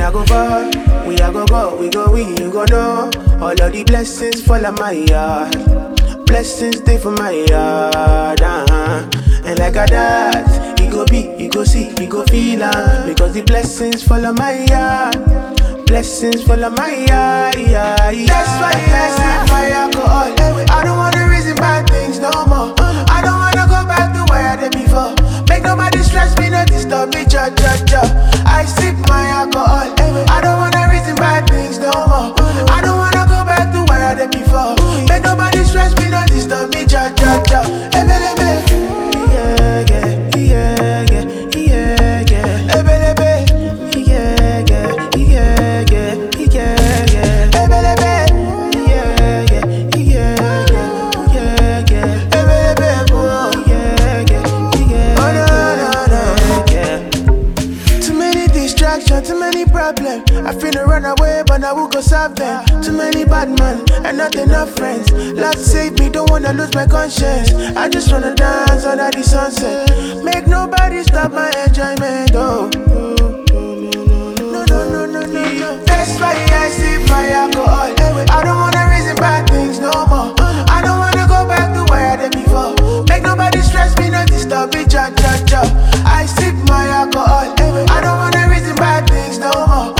a go far, we a go go, we go we, you go know. All of the blessings fall on my yard. Blessings stay for my yard. Uh-huh. And like a that, you go be, you go see, you go feel am. Because the blessings fall on my yard. Blessings fall on my yard. Yeah, yeah. That's why I sip my alcohol. I don't wanna reason bad things no more. I don't wanna go back to where I did before. Make nobody stress me, no disturb me, cha cha cha. I sip my alcohol. I don't wanna reason bad things no more. I don't wanna go back to where I did before. Make nobody stress me, no disturb me, cha cha cha. Ebelebe, yeah yeah yeah yeah yeah yeah. Ebelebe, yeah yeah yeah yeah yeah yeah. Ebelebe, yeah yeah yeah yeah yeah yeah. Ebelebe, oh yeah yeah yeah. Oh no no no yeah. Too many distractions, too many problems. I finna run away, but I will go solve them. Too many bad men and not enough friends. Lord save me, don't wanna lose my conscience. I just wanna dance under the sunset. Make nobody stop my enjoyment. Oh. No, no, no, no, no, no. That's why I sip my alcohol. I don't wanna reason bad things no more. I don't wanna go back to where I did before. Make nobody stress me, no disturb me, cha cha cha. I sip my alcohol. I don't wanna reason bad things no more.